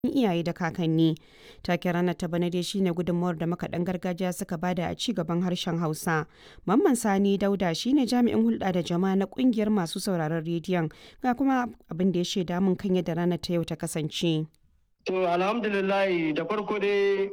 iyaye da kakanni. Taken ranar ta bana dai shine gudunmawar da makaɗan gargajiya suka bada a ci gaban harshen Hausa. Mamman Sani Dauda shine jami'in hulɗa da jama'a na ƙungiyar masu sauraron rediyon ga kuma abin da ya shaida mun kan yadda ranar ta yau ta kasance. To alhamdulillah da farko dai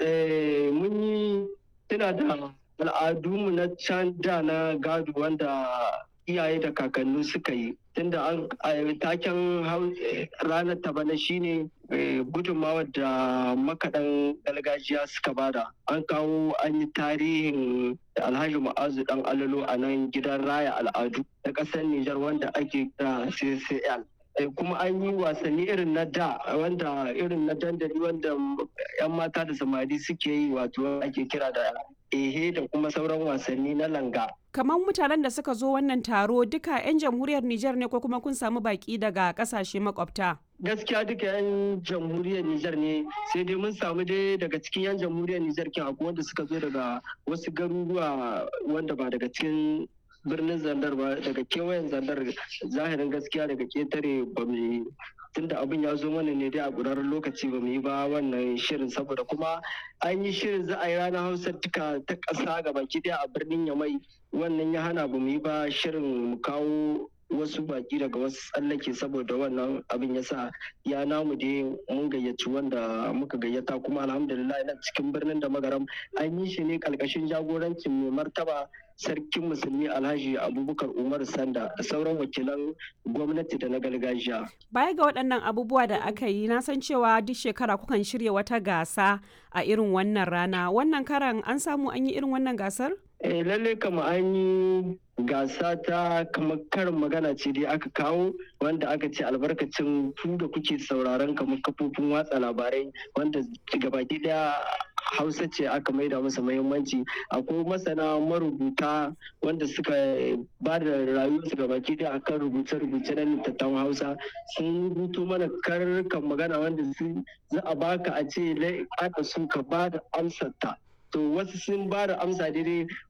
mun yi tuna da al'adunmu na can da na gado wanda iyaye da kakanni suka yi tunda an taken ranar ta bana shine gudunmawar da makaɗan gargajiya suka bada an kawo an yi tarihin alhaji ma'azu dan alalo a nan gidan raya al'adu na ƙasar nijar wanda ake kira ccl kuma an yi wasanni irin na da wanda irin na dandali wanda 'yan mata da samari suke yi wato ake kira da ehe da kuma sauran wasanni na langa kamar mutanen da suka zo wannan taro duka 'yan jamhuriyar Nijar ne ko kuma kun samu baki daga kasashe makwabta? Gaskiya duka 'yan jamhuriyar Nijar ne sai dai mun samu dai daga cikin 'yan jamhuriyar Nijar kin akwai wanda suka zo daga wasu garuruwa wanda ba daga cikin birnin zandar ba daga kewayen zandar zahirin gaskiya daga ketare ba mu tunda abin ya zo mana ne dai a ƙurarren lokaci ba mu yi ba wannan shirin saboda kuma an yi shirin za a yi ranar hausa duka ta ƙasa ga baki ɗaya a birnin yamai wannan ya hana ba mu yi ba shirin mu kawo wasu baki daga wasu tsallake saboda wannan abin ya sa ya namu dai mun gayyaci wanda muka gayyata kuma alhamdulillah na cikin birnin da magaram an yi shi ne ƙarƙashin jagorancin mai martaba sarkin musulmi alhaji abubakar umar sanda da sauran wakilan gwamnati da na gargajiya baya ga waɗannan abubuwa da aka yi na san cewa duk shekara kukan shirya wata gasa a irin wannan rana wannan karan an samu an yi irin wannan gasar eh lalle kama an yi gasa ta kamar karin magana ce dai aka kawo wanda aka ce albarkacin ku da kuke sauraron kamar kafofin watsa labarai wanda gabaki daya hausa ce aka maida masa muhimmanci akwai masana marubuta wanda suka ba da rayuwarsu gabaki daya akan rubuce-rubuce na littattafan hausa sun rubuto mana karkan magana wanda su za a baka a ce aka su ka ba da amsar ta to wasu sun ba da amsa daidai